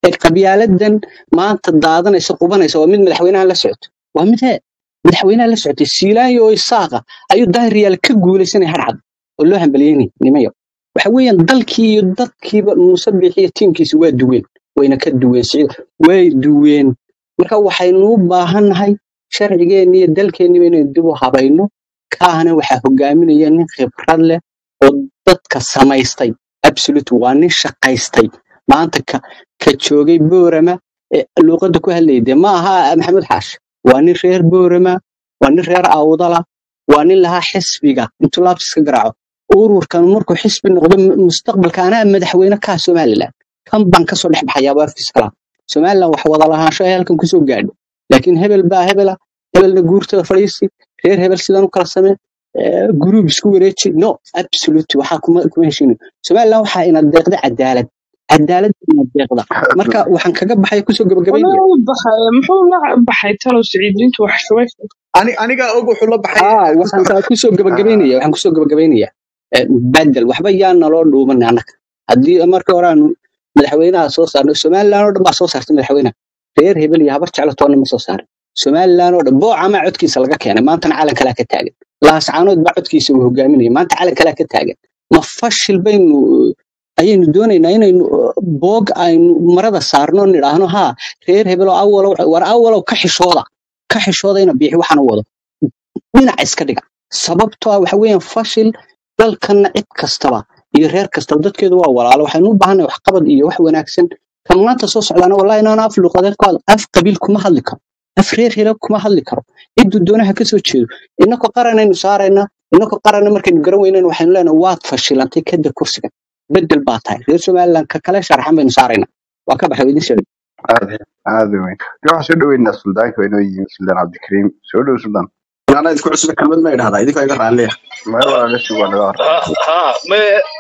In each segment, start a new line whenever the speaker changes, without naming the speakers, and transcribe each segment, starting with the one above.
ee qabyaaladan maanta daadanaysa qubanaysa waa mid madaxweynaha la socoto waa mid hee madaxweynaha la socotay siilaanyo oo isaaqa ayuu daahiryaal ka guulaysanaya harcad oo loo hambaliyeynay nimayo waxa weeyaan dalkii iyo dadkiiba muuse biixi iyo tiimkiisa waa duween wayna ka duween siciid way duween marka waxaynu u baahannahay sharcigeenni iyo dalkeenniba inaynu dib u habayno kaahna waxaa hogaaminaya nin khibrad leh oo dadka samaystay absolute waa nin shaqaystay maanta ka ka joogay boorama ee luuqadda ku hadlayay dee ma aha maxamed xaashi waa nin reer boorama waa nin reer awdala waa nin lahaa xisbiga intuu laabtiska garaaco ururkan markuu xisbi noqdo mu- mustaqbalka anaa madaxweyne kaa somalilan kan baan kasoo dhex baxayaaba afkiis kala somalilan wax wada lahaansho ay halkan kusoo gaadho laakiin hebel baa hebela hebelna guurtada fadhiisi reer hebel sidan u kala samee eh, guruub isku wareeji no absolute waxaa kuma kuma heshiino somalilan waxaa ina deeqda cadaalad cadaalad ina deeqda marka waxaan kaga baxaya kusoo gabagabaynaya
walaal baxay muxuu la baxay talow siciidintu wax shubay
Ani- anigaa og wuxuu la baxay
aa waxaan kaa kusoo gabagabaynaya waxaan kusoo gabagabaynaya Eh, badel waxba yaa naloo dhuuman annaga haddii markii hore aanu madaxweynaha soo saarno somalilan oo dhan baa soo saartay madaxweynaha reer hebel iyo habar jeclo toonna ma soo saarin somalilan oo dhan boocamaa codkiisa laga keenay maantana calan kalaa ka taagan laascaanood baa codkiisa uu hogaaminaya maanta calan kalaa ka taagan ma fashil baynu ayaynu doonaynaa inaynu uh, boog aynu marada saarno nidhaahno haa reer hebel oo awalow war awalow ka xishooda ka xishooda ina biixi waxaan u wado dhinaca iska dhiga sababtoo ah waxa weeyaan fashil dalkanna cid kastaba iyo reer kastaba dadkeedu waa walaalo waxaynu u baahannahay waxqabad iyo wax wanaagsan kan maanta soo socdaana wallahi inaan af luqadeed ku hadlo af qabiil kuma hadli karo af reer hele kuma hadli karo ciduu doonaha ka soo jeedo innakoo qaranaynu saaraynaa innakoo qaranna markaynu garan weynayna waxaynu leenahay waad fashilantay kada kursiga bedel baa tahay reer somaliland ka kale sharxan baynu saaraynaa waa ka baxay waa idin sheegay
aad aad u weyn dee waxaan soo dhaweynaa suldaanka waa inoo yimi suldaan cabdikariim soo dhow suldaan
anaa idinku cusub kelmad ma idhahdaa idinkaa iga raalliya
meel walaala si waa naga horreeya
ها ما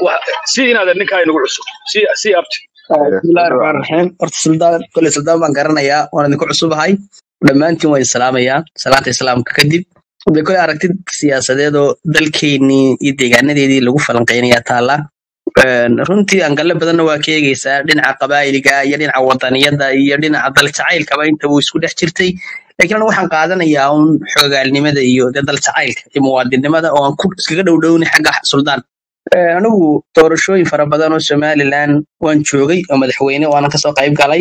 سي إن هذا النكاي نقول عصب سي سي أبتي
bismillahi raxmaan raxiim horta suldaan kole suldaan baan garanayaa waan idinku cusubahay dhammaantiin waa islaamayaa salaanta islaamka kadib de kole aragtid siyaasadeed oo dalkeennii iyo deegaanadeedii lagu falanqeynayaa taala Een, runtii angalle badanna waa ka eegeysaa dhinaca qabaa'iliga iyo dhinaca wadaniyada iyo dhinaca daljacaylkaba inta uu isku dhex jirtay laakiin anigu waxaan qaadanayaa un xoogaalnimada iyo dee daljacaylka iyo muwaadinimada oo aan ku iskaga dhowdhowni xagga suldaan Ee, anigu doorashooyin fara badan oo somaliland waan joogay oo madaxweyne waanan kasoo qayb galay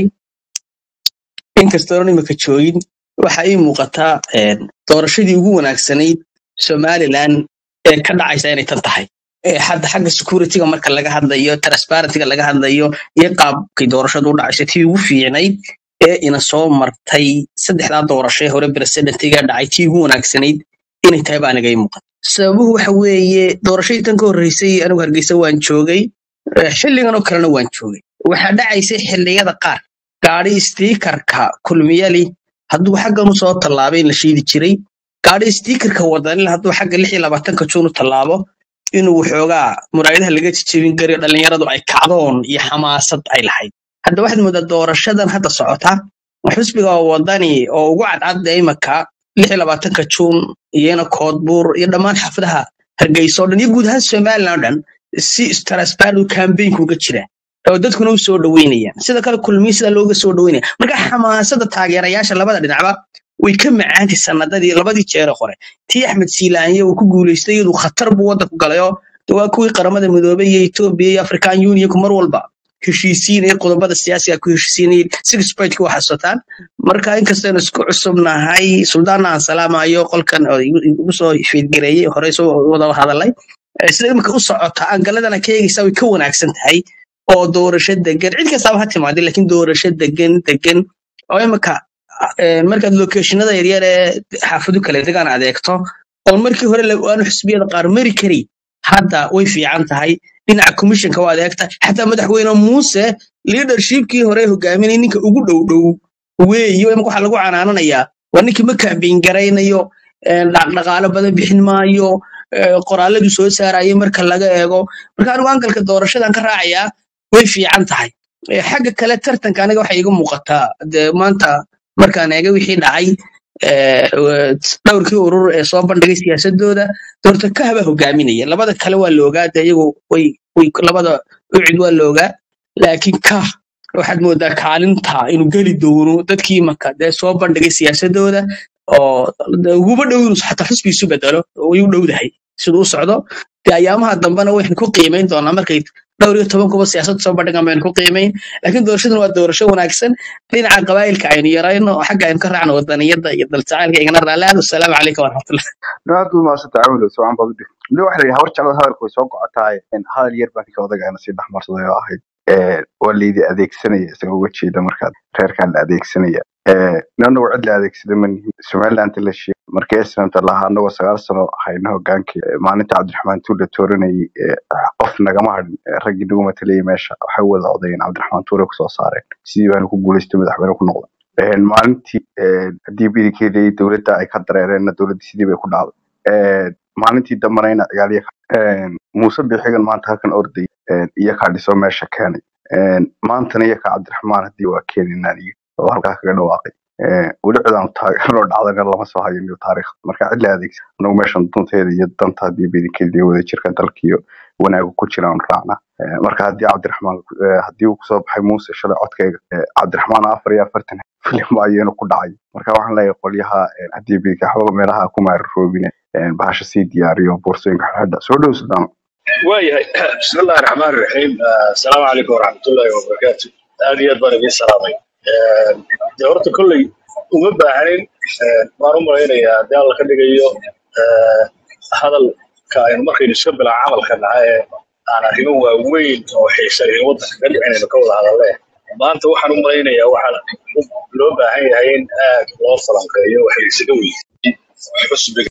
inkastoonan imika joogin waxa ii muuqataa een, doorashadii ugu wanaagsanayd somaliland ee ka dhacaysa inay tan tahay Ee, hadda xagga securityga marka laga hadlayo transparencyga laga hadlayo iyo qaabkay doorashadu u dhacaysa tii ugu fiicnayd ee ina soo martay saddexdaa doorasho ee hore presidentiga dhacay tii ugu wanaagsanayd inay tahay baa aniga ii muuqata sababuhu waxa weeye doorashadii tan ka horreysay anigu hargeysa waan joogay Eh, xilligan oo kalena waan joogay waxaa dhacaysay xilliyada qaar gaadhi stiikarka kulmiyali hadduu xaggan u soo tallaabay in la shiidi jiray gaadhi stiikarka wadanil hadduu xagga lix iyo labaatanka juun u tallaabo inuu waxoogaa muraayadaha laga jijebin karayo dhallinyaradu ay kacdoon iyo xamaasad ay lahayd hadda waxaad moodaa doorashadan hadda socota xisbiga wadani oo ugu cadcadda imaka lix iyo labaatanka juun iyana koodbuur iyo dhammaan xaafadaha hargeysa oo dhan iyo guud ahaan somaliland oo dhan si transparent campaignka uga jira oo dadkuna u soo dhaweynayaan sida kale kulmiye sida looga soo dhaweynaya marka xamaasada taageerayaasha labada dhinacba way ka macaantay sanadadii labadii jeere hore tii axmed siilaanye uu ku guuleystay iyadu khatar buu waddanku galayoo de waa kuwii qaramada midoobay iyo etoobiya iyo african unionku mar walba heshiisiinaya qodobada siyaasiga ku heshiisiinayay six pointka waa xasuutaan marka inkastaynu isku cusubnahay suldaanna aan salaamayo qolkan oo igu igu soo fiidgareeyey horey soo wada hadalay Eh, sida imika u socota angaladana ka eegaysaa way ka wanaagsan tahay oo doorasho degan cid kastaba ha timaadee laakiin doorasho degan degan oo imika eh, markaad locationada yaryar ee xaafadu kala degaan adeegto oo markii hore la- aanu xisbiyada qaar mari kari hadda way fiican tahay dhinaca commissionka waa adeegta xataa madaxweyne muuse leadershipkii hore hogaaminay ninka ugu dhow dhow weeyo imika waxaa lagu canaananayaa waa ninkii ma kaambiin garaynayo eh, dhaqdhaqaalo badan bixin maayo eh, qoraaladu soo saarayay marka laga eego marka anigu angalka doorashadan ka raacayaa way fiican tahay Eh, xagga kale tartanka aniga waxay iga muuqataa dee maanta markaan eega wixii dhacay eh, w- dhowrkii urur ee soo bandhigay siyaasadooda doorta kahaba hogaaminaya labada kale waa la ogaa de iyagu way way labada ucid waa la ogaa laakiin kah waxaad moodaa kaalinta inuu geli doono dadkii marka dee soo bandhigay siyaasadooda oo dee uguba dhow inuu xataa xusbiisu bedelo oo way u dhowdahay siduu u socdo dee ayaamaha dambena waxaynu ku qiimayn doonaa markay dhowr iyo toban kuba siyaasad soo bandhigan baynu ku qiimayn laakiin doorashadan waa doorasho wanaagsan dhinaca qabaa'ilka aynu yarayno oo xagga aynu ka raacno wadaniyadda iyo daljacaylka igana raalli aad wasalaamu calaykum waraxmatullah
aad u maasanta caawilo socon baad u dhig weli waxa la yidhi hawar jeclada hadalka way soo gocotaay hadal yar baa ninka odagaana sii dhexmarsaday oo ahayd ee, waa laydi adeegsanaya isagoo uga jeeda markaad reerkaan la adeegsanaya nanagu cid la adeegsada ma nihin somaliland la sheegay markii islamta lahaa anagoo sagaal sano hayna hogaankii ee, maalinta cabdiraxmaan tuule tooranayay ee, qof nagama hadhin ee, raggii nagu matalayay meesha waxay wada odayeen cabdiraxmaan tuule kusoo saareen sidii baana ku guuleystay madaxweyne ku noqday Een, maalintii een, haddii bidikeedii dowladda ay ka dareereenna dowladdii sidii bay ku dhacday Een, maalintii dambena ina ciyaaliya muuse bixigan maanta halkan orday een, iyo kaa dhiso meesha keenay Een, maantana iyo kaa cabdiraxmaan haddii waa keeninaan iyo oo halkaa kaga dhawaaqay Een, weli cidaanu taageeroo dhacdana lama soo hayo niyo taariikh marka cid la adeegsa anagu meeshan dunteeda iyo danta haddii bidikeedii wada jirka dalka iyo wanaaga ku jiraan raacna Een, marka haddii cabdiraxmaan ee, haddii uu kusoo baxay muuse shalay codkayga ee, cabdiraxmaan afar iyo afartan filim ayaynu ku dhacay marka waxaan leeyahay qolyaha een, haddii bidikaxbaba meelaha ku maararoobine bahasha sii diyaariyo boorsooyinka xidha soo dhow sudaan
waayahay bismi illaahi raxmaan raxiim asalaamu calaykum waraxmatullaahi wabarakaatu aad iyo aad baan idiin salaamay dee horta kolley uma baahnin waan u malaynayaa haddii alla ka dhigayo eh, hadalka aynu markaynu iska bilaa camalka nahay ee aan arrimo waaweyn oo xiisayn waddanka ka dhicinayno ka wada hadalle maanta waxaan u malaynayaa waxaa loo baahan yahay in aad loo falanqeeyo wax isaga weydiin xusbiga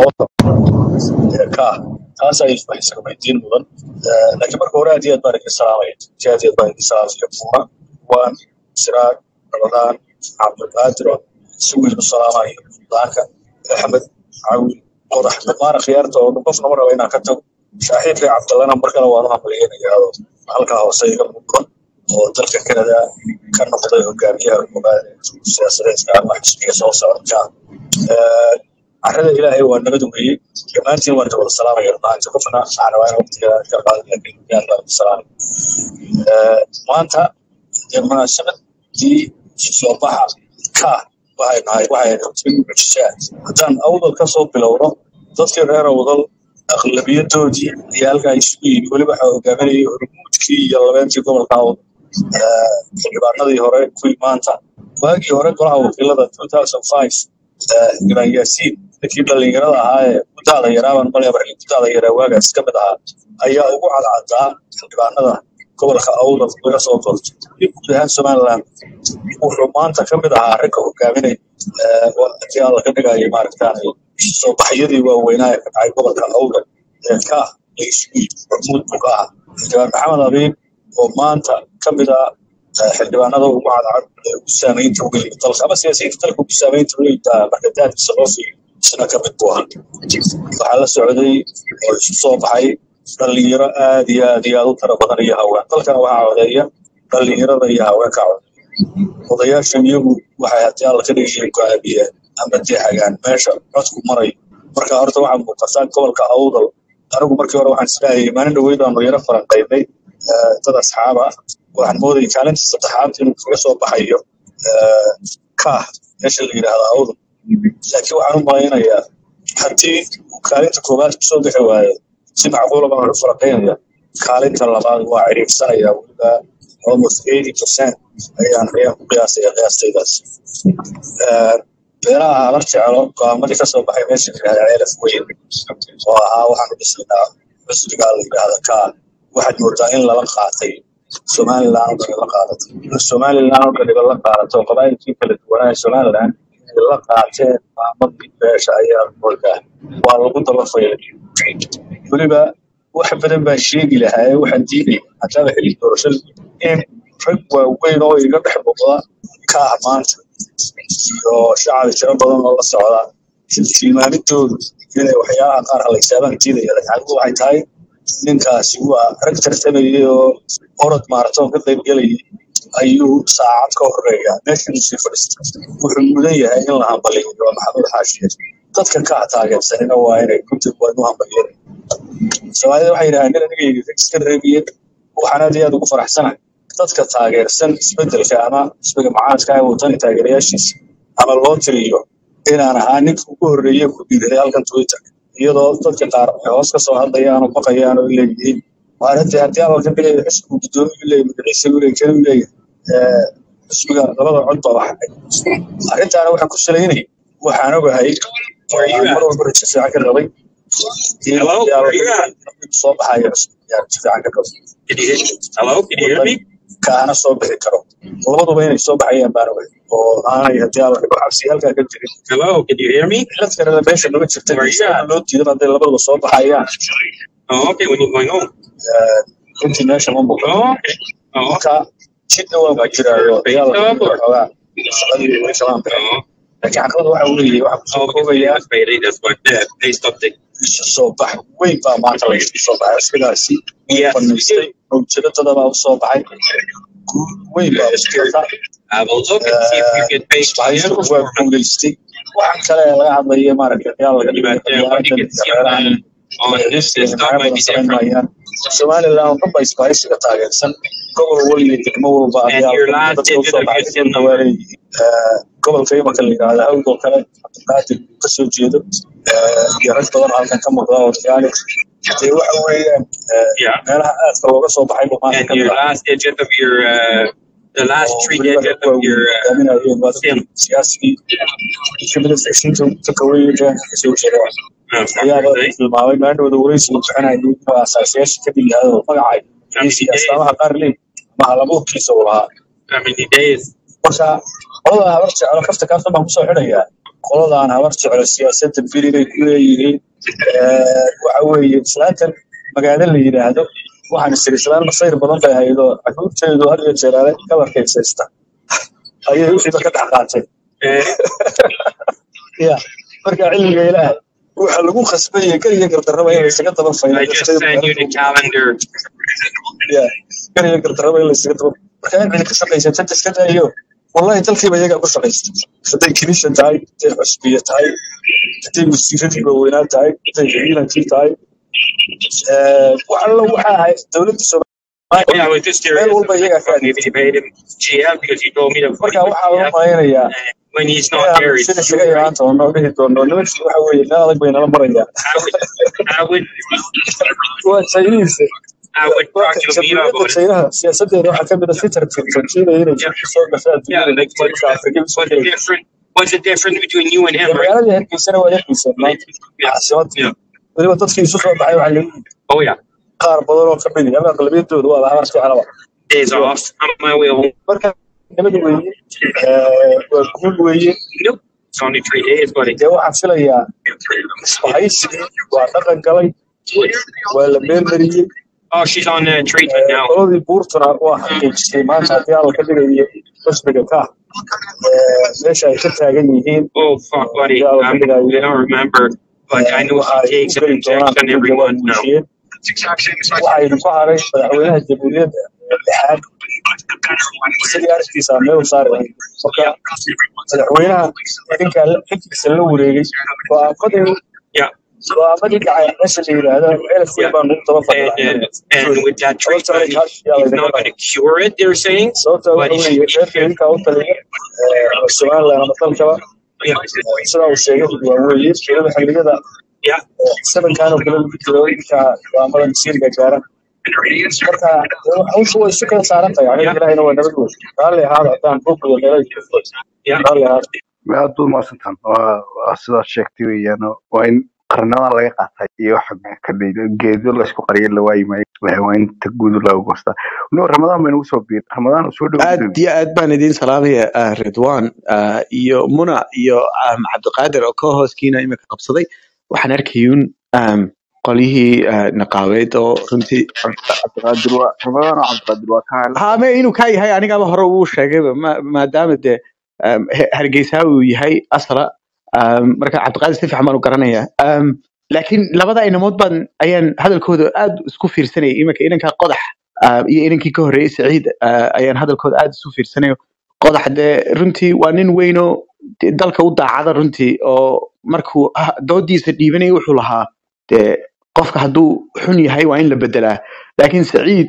ee ka ah taas ay wax isaga weydiin mudan Eh, laakiin marka hore aad iyo aad baan idin salaamaya si aad iyo aad baan idin salaamaya buuna waan siraag ramadaan cabdulqaadir oo si weyn u salaamayo daanka axmed cawil qodax dhammaan akhyaarta oo dhan qofna ma raba inaan ka tago saaxiibkay cabdallana mar kale waan u hambalyeynaya oo halkaa hoose iga muuqda oo dalka kanada ka noqday hogaamiyaha koobaad ee siyaasadeedka ama xisbiga soo socda Eh, carrada ilaahay waa nabad weeye dhammaantiin waan wada salaamaya maanta qofna waxaan rabaa in waqtiga ka qaado laakiin gaar baan ku salaamay Eh, maanta dee munaasabadii soo baxa ka waxay nahay waxay noqotay mucjisa haddaan awdal ka soo bilowno dadkii reer awdal aqlabiyadoodii ayaa halkaa isugu yimi weliba waxaa hogaaminayay hormuudkii iyo labeentii gobolka awdal Eh, xildhibaanadii hore kuwii maanta waagii hore golaha wakiilada 2005 eh, ibrahim yaasiin ninkii dhallinyarada ahaa ee muddaada yaraaban malaya markii muddaada yaraa waagaas ka mid ahaa ayaa ugu cadcaddaa xildhibaanada gobolka awdal laga soo doortay iyo guud ahaan somaliland wuxuu maanta ka mid ahaa ragga hogaaminay eh, waa- haddii alla ka dhigaayo maaragtaan soo baxyadii waaweynaa ee ka dhacay gobolka awdal ee ka la isugu yimi hormuud buu ka ahaa xildhibaan maxamed abiib oo maanta ka mid ah eh, xildhibaanada ugu cadcad ee ugu saameynta uga yimid dalka ama siyaasiyiinta dalka ugu saameynta uga yimid ah, marka daadkiisa loo fiiriyo isna ka mid buu ahaa waxaa la socday oo isu soo baxay dhalinyaro aad iyo aad iyo aad u tiro badan iyo haween dalkana waxaa codeeya dhalinyarada iyo haweenka codeeya odayaasha iyagu waxay haddii alla ka dhigaya go'aamiyeen ama deexagaan meesha codku marayo marka horta waxaa muuqataa gobolka awdal anigu markii hore waxaan isleeyahay maalin dhaweyd aanu yaro falanqaynay eh, dad asxaab ah waxaan moodayay kaalinta saddexaad inuu kaga soo baxayo eh, kaah meesha la yidhaahdo awdal laakiin waxaan u malaynayaa haddii uu kaalinta koowaad kusoo bixi waayo si macquula baan u falanqaynaya kaalinta labaad waa ciriirsanaya weliba almost eighty percent ayaan ayaan ku qiyaasaya qiyaastaydaas Eh, beeraha habar jeclo go'aamadii ka soo baxay meesha la yidhahda ceelaf weyn oo ahaa waxaan u dhisnaa cusbigaa la yidhaahda kaa waxaad moodaa in lala qaatay somaliland oo dhan la qaadatay somaliland oo dhan la qaadato qabaayilkii kala duwanaa ee somaliland inay la qaateen maamadii beesha ayaa moodaa waa lagu daba faylay weliba wax badan baan sheegi lahaa ee waxaan diidaya haddaba xilli doorashada in rag waaweyn oo iga dhex muuqda ka ah maanta iyo shacab tiro badan oo la socda tilmaamidoodu inay waxyaalaha qaar halaysaaban diidaya laakiin waxay tahay ninkaasi waa rag tartamayay oo orod maaratoon ka qayb gelayay ayuu saacad ka horeeya meeshii uu sii fadhiista wuxuu mudan yahay in la hambaliyo waa maxamed xaashiye dadka ka taageersanina waa inay runtii waa inu hambaliyeen soomaalida waxay yidhahdeen nin aniga rag iska reebiyeen waxaan aad iyo aad ugu faraxsanahay dadka taageersan isbedelka ama xisbiga mucaaradka ee wadani taageerayaashiisa ama loo tiriyo inaan ahaa ninka ugu horreeye ku dhiiray halkan twitter iyadoo dadka qaar ay hoos ka soo hadlayaan oo baqayaan oo leeyihiin waar haddii haddii abalka dhigaya xisbigu guddoomiyu leeyahy magaciisa u leeyahy kanu leeyahy Eh, xisbiga labada cod baa waxay arrintaana waxaan ku salaynay waxaan ogahay oo aan mar walba rajo fiican ka qabay in
Hello,
haddii
where you
abalka
at?
dhigaya soo baxayo xisbiga rajo fiican ka qabay
Can you hear? Hello, can you hear
wadani
me?
kaana soo bixi karo labaduba inay soo baxayaan baan ogay oo aanay haddii abalka dhigo cabsi halkaa ka jirin
Hello, can you hear me?
cilad kalena meesha noga jirta
Where you
sabab
at?
loo diidan hadday labaduba soo baxayaan
Oh, okay. When you going home?
Eh, runtii meesha ma muuqdo
Oh, okay. Oh, okay.
marka jidna waan ku
Like
jiraayo
your face
dagaalka
up or?
xoogaa shaqadii way shalaan bixin
Oh,
laakiin caqabada waxa uu leeyahay waxaa kusoo
oh, because you
koobayaa
was faded. That's what the paste up the.
isu soo bax weyn baa maanta laga soo baxay sidaasi
Yes, we
fanaystay
do.
mawjadada baa usoo baxay guul weyn baa
Yes, sure.
usocota
I will look and see if we can pay
isbahaystu
for
waa guulaystay waxaan kale ee laga hadlaya maaragtay dagaal laga dhigayo
But uh, what you
qabyaaladdan
can
iyo
see on
reerahan
the on this
iyo
system
magacyo
might
badan
be
samayn
different.
maayaan somalilan oo dhan baa isbahaysiga taageersan gobol waliba degmo walba
And your
dagaalkan
last
dadka
digit
usoo
of
baxay
your SIN
dhulka waa
number.
leeyihiin Eh, gobolka imaka la yidhaahda awdoo kale cabdiqaadir uu kasoo jeedo eh, iyo rag badan oo halkan ka muuqda oo dagaali dee waxa weeyaan eh,
Yeah.
meelaha aadka looga soo baxay buu maanta
And
ka mid
your
ah
last digit of your uh, the last
oo
three
weliba
digit
rag
of
waaweyn
your uh,
hogaaminayeen waa
SIN.
dadkii siyaasigii kamida ficsiinta ka kaweeye deegaanka kasoo jeeda
Uh,
ayaaba
right?
tilmaamay maandhowda wareysiga bixinayay inuu aasaasiyaasha ka mid yahay oo magacay
How many
iyo
days?
astaamaha qaar leey mahalabuurkiisa uu lahaa
How many days?
marka qoladan habar jeclo kafta kaaftan baan kusoo xidhayaa qoladan habar jeclo siyaasadda beri bay ku leeyihiin Eh, waxa weeye islaantan magaalo la yidhaahdo waxaan isiri islaan masayr badan bay haydo caruurteedu had iyo jeer ale kalarkaysaysta ayay wixiiba ka dhex qaateen
Uh,
ya marka cilmiga ilaahay waxa lagu khasbaya keliya gardarraba in laysaga daba faylo
I just sent you the calendar.
ya keliya gardarraba in laysaga daba marka in cidi ka shaqaysata iska daayo wallahi dalkiiba iyagaa ku shaqaysta hadday kinisha tahay hadday xusbiya tahay hadday wasiiradii waaweynaa tahay hadday ciidankii tahay Eh, wax allo waxa ahayd dowladda
Oh,
soomaaliya
yeah, I was just
meel
curious.
walba iyagaa ka
Maybe
adeegtay
they paid him GF because you told me to put
marka
him with
waxaa loo
GF.
malaynayaa
And when he's not
inaan
there, it's
sida
you,
isaga
right?
imaan doono dhihi doono nimankii waxa weeye meel adag bay nala marayaan
I would, I would,
waa Chinese
I would
waa
talk to Lamina
jamhuuriyadda
about it.
Chinaha siyaasadeeda waxaa ka mid a fitar joojinaya inay
Yeah,
soo gasho
yeah.
adduunyada
Like, what's
dadka Afrika
the,
usoo
what's the
gelaya
difference? What's the difference between you and
dee
him, right?
magaaladii hargeysana waa hargeysa maanta
Yeah,
caasimadii
yeah.
weliba dadkii isu soo baxay waxaa leeyihiin
Oh yeah.
qaar badan oo ka mid ah ama aqlabiyadooda waa habar jeclaba
Days
iyo
off. On my way home.
marka nabad weeye eh, waa guul weeye
Nope. It's only three days, buddy.
dee waxaan filayaa isbahaysigii waa dhaqan galay waa la meelmariyey
Oh, she's on uh, treatment
Eh,
now.
qoladii buurtuna waa xaqiijisay maanta haddii alla ka dhigayo xusbiga ka eh, meesha ay ka taagan yihiin
Oh fuck, buddy.
haddii alla ka
I'm, I
dhigayo
don't remember, but
eh,
I know
waxa
she
ay
takes
u
an
geli doonaan
injection every
xuduudda waa
month now.
muujiyeen waxa idinku haray madaxweynaha jamhuuriyadda ee lixaad sidii aragtiisa meel u saari lahayd marka madaxweynaha idinkaa la- xilkiisa la wareegay go'aamadii
Yeah,
go'aamadii dhacay meesha la yidhaahdo elf weyn
yeah.
baan ugu daba
And
fadhilahay
uh, and with that
sababta
treatment,
arrinkaas yaa
he's
laynaga
not going
dhahay
to cure it. They're saying,
sababta
but
waxa
he
weeye
should. He
reerka
should.
idinkaa u taliya eh, somaliland ama dalkaba
Yeah,
eh, sidaa uu sheegay waa weeye weliba xilliyada
yeah.
eh, sabankan oo kale lagu jiro idinkaa go'aamada masiirka gaara marka dee hawshu way isu kala saaran tahay aniga
Yeah,
ilahayna waa nabad wey raalli ahaada haddaan buuqiyo meelay
yeah.
raalli ahaada
aad baad mahadsantaan waa waa sidaad sheegtay weeyaan waa in qarnada laga qaatay iyo waxa ka dhigay geedo laysku qariyo la waayi maayo Waa waa in ta guud lagu goostaa no ramadaan baynu usoo biir ramadaan uu soo dhow
aad iyo aad baan idiin salaamaya ah, ridwan ah, iyo muna iyo ah, cabdiqaadir oo ka hooskiina imika qabsaday waxaan arkayuun um, qolyihii ah, naqaabeed oo runtii
cabdiqaadir waa ramadaan oo cabdiqaadir waa ka hadla
hame inuu kaa yahay anigaba hore uu sheegayba ma- maadaama dee um, He- hargeysa uu yahay asla um, marka cabdiqaadir si fiican baan u garanaya um, laakiin labada inamood baan ayaan hadalkooda aad isku fiirsanayay iminka inanka qodax ah, iyo inankii ka horreeyey saciid ah, ayaan hadalkooda aad isu fiirsanayo qodax dee runtii waa nin weynoo dee dalka u daacada runtii oo markuu ah- doodiisa dhiibanaya wuxuu lahaa dee qofka hadduu xun yahay waa in la bedelaa laakiin saciid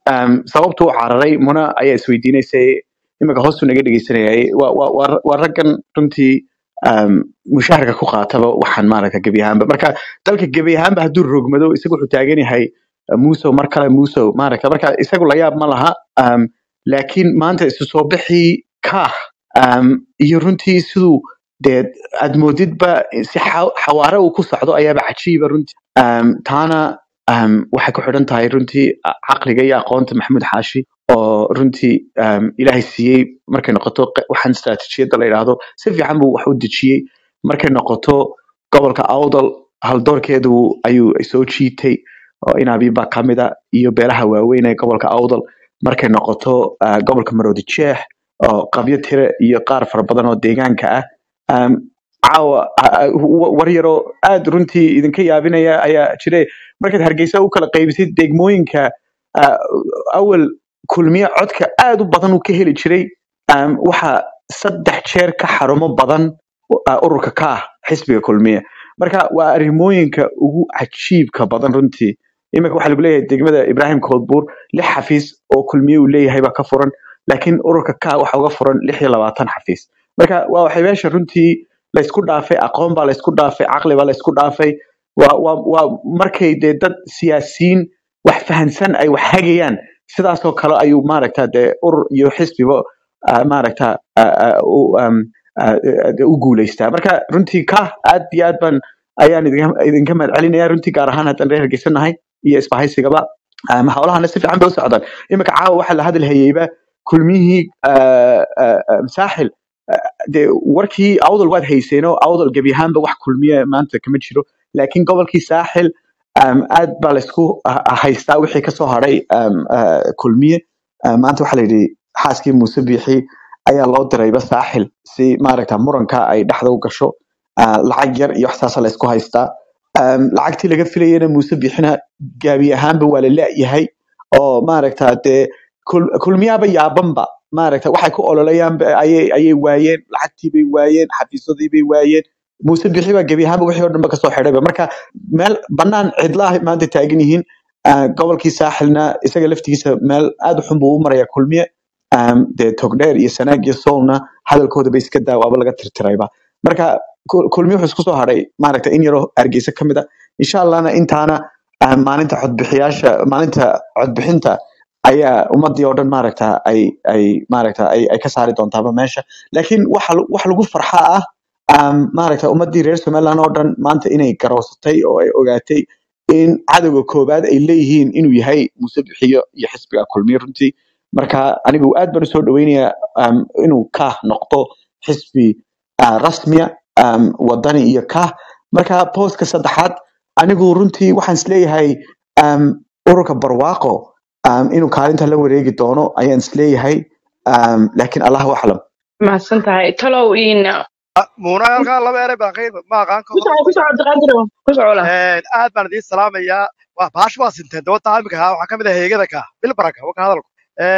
um, sababtu u cararay muna ayaa isweydiinaysay iminka hoostu naga dhegeysanayay waa waa- waa- waa raggan runtii um, mushaharka ku qaataba waxaan maaragta gebi ahaanba marka dalka gebi ahaanba hadduu rogmado isagu wuxuu taagan yahay uh, musow mar kale musow maaragta marka isagu la yaab ma laha um, laakiin maanta isu soo bixii kaah um, iyo runtii siduu dee aad moodidba si xa- xawaare uu ku socdo ayaaba cajiiba runtii um, taana um, waxay ku xidhan tahay runtii a- caqliga iyo aqoonta maxamuud xaashi oo runtii um, ilaahay siiyey markay noqoto q- waxaan istaraatiijiyadda la yidhaahdo si fiican buu wax u dejiyey markay noqoto gobolka awdal haldoorkeedu ayuu soo jiitay oo inabiba ka mid a iyo beelaha waaweyn ee gobolka awdal markay noqoto uh, gobolka maroodi jeex oo qabyo tire iyo qaar fara badan oo deegaanka ah um, caawa a- a- wa- war yaroo aad runtii idinka yaabinaya ayaa jire markaad hargeysa u kala qaybisid degmooyinka uh, awal kulmiye codka aad u badan uu ka heli jiray um, waxa saddex jeer ka xarumo badan uh, ururka ka ah xisbiga kulmiye marka waa arrimooyinka ugu cajiibka badan runtii iminka waxaa lagu leeyahay degmada ibrahim koodbuur lix xafiis oo kulmiye uu leeyahay baa ka furan laakiin ururka ka waxa uga furan lix iyo labaatan xafiis marka waa waxay meesha runtii laysku dhaafay aqoon baa laysku dhaafay caqli baa laysku dhaafay waa waa waa markay dee dad siyaasiyiin wax fahansan ay wax hagayaan sidaasoo kale ayuu maaragta dee urur iyo xisbiba ah, maaragta ah, ah, u um, ah, ah, u guuleystaa marka runtii ka aad iyo aad baan ayaan idinka idinka mahad celinaya runtii gaar ahaan haddaan reer hargeysanahay iyo isbahaysigaba um, howlahana si fiican bay u socdaan iminka caawa waxaa la hadal hayeyba kulmiyihii ah, ah, ah, saaxil ah, dee warkii awdal waad hayseenoo awdal gebi ahaanba wax kulmiye maanta kama jiro laakiin gobolkii saaxil um, aad baa laysku ah- ah- haystaa wixii kasoo haray um, ah, kulmiye Ah, maanta waxaa la yidhi xaaskii muuse biixi ayaa loo dirayba saaxil si maaragta muranka ay dhexda u gasho Ah, lacag yar iyo waxsaasa laysku haystaa Um, lacagtii laga filayena muuse biixina gaabi ahaanba waa la la'yahay oo maaragta dee kul- kulmiyaaba yaabanba maaragta waxay ku ololayaan ayay ayay waayeen lacagtii bay waayeen xafiisyadii bay waayeen muuse bixi baa gebi ahaanba wixii oo dhanba kasoo xidhayba marka meel banaan cidlaah maanta taagan yihiin Ah, gobolkii saaxilna isaga laftigiisa meel aad u xun buu u maraya kulmiye Um, dee togdheer iyo sanaag iyo soolna hadalkooda ba iska daa waaba laga tirtirayba marka kul- kulmiye wuxuu isku soo haray maaragta in yaroo hargeysa ka mid a insha allahna intaana ah, maalinta codbixiyaasha maalinta codbixinta ayaa ummadii oo dhan maaragta ay ay maaragta ay, ay ka saari doontaaba meesha laakiin waxa lu- wax lagu farxa ah um, maaragta ummadii reer somaliland oo dhan maanta inay garoosatay oo ay ogaatay in cadowga koobaad ay leeyihiin inuu yahay muuse bixiyo iyo xisbiga kulmiye runtii marka anigu aad baan usoo dhaweynayaa um, inuu kah noqdo xisbi uh, rasmiya um, wadani iyo kah marka postka saddexaad anigu runtii waxaan isleeyahay um, ururka barwaaqo um, inuu kaalinta la wareegi doono ayaan isleeyahay um, laakiin allahu aclam
mahadsan tahay talow in
muuna halkaa laba eray baan qayb ma aqaan
ku
kooda
soco ku soco abdiqaadiro ku soco la
aad baan idiin salaamayaa waa baash waa sinteen dabada imika ahaa waxaa ka mid ah heegada ka bilbaraka waka hadalku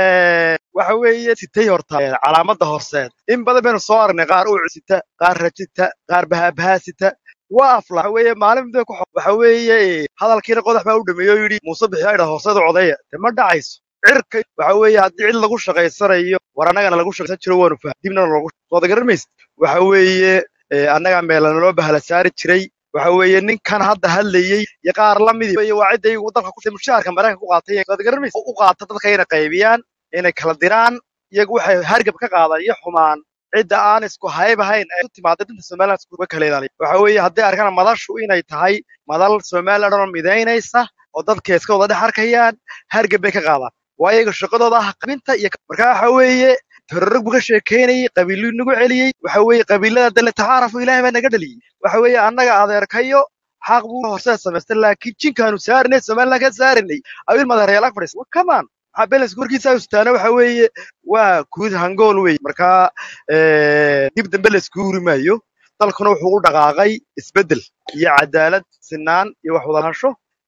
waxa weeye sitay horta eh, calaamadda horseed in badan baynu soo aragnay qaar ucu sita qaar rajita qaar bahabahaa sita waa afla waxa weeye maalin midba ku xo- waxa weeye eh, hadalkiina qodax baa u dhameeyey oo yidhi muuse bixiyaa idha horseed u codeeya de ma dhacayso cirka waxa weeye haddii cid lagu shaqaysanayo war annagana lagu shaqaysan jiro waanu faham dibna lagu soo garan maysid waxa weeye eh, annaga meelana loo bahala saari jiray waxa weeye ninkan hadda hadlayey iyo qaar la midi weeye waa cidda iyagu dalka ku mushaharka maraykanka ku qaatay soo garan maysid u qaata dadka inay qaybiyaan inay kala diraan iyagu waxay hargab ka qaadaan iyo xumaan cidda aan isku hayb ahayn ee u timaada dinta somaliland iskuga kala ilaaliya waxa weeye hadday arkaan madashu inay tahay madal somaliland oo midaynaysa oo dadka iska wada dhex arkayaan hargab bay ka qaadaan waa iyaga shaqadooda ah qabinta iyo marka waxa weeye tororog buu ka sheekeynayay qabiiluu nagu celiyey waxa weeye qabiilada dale tacaarafu ilaahay baa naga dhaliyey waxa weeye annaga adeerkayo xaq buu horseed samaystay laakiin jinkaanu saarinay somaliland ka saarinay abil madareelak fadhiis kamaan waxaa beles warkiisa ustaana waxa weeye waa guud hangool wey marka eh, dib dambe la isku huri maayo dalkuna wuxuu u dhaqaaqay isbeddel iyo cadaalad sinaan iyo wax wada lahaansho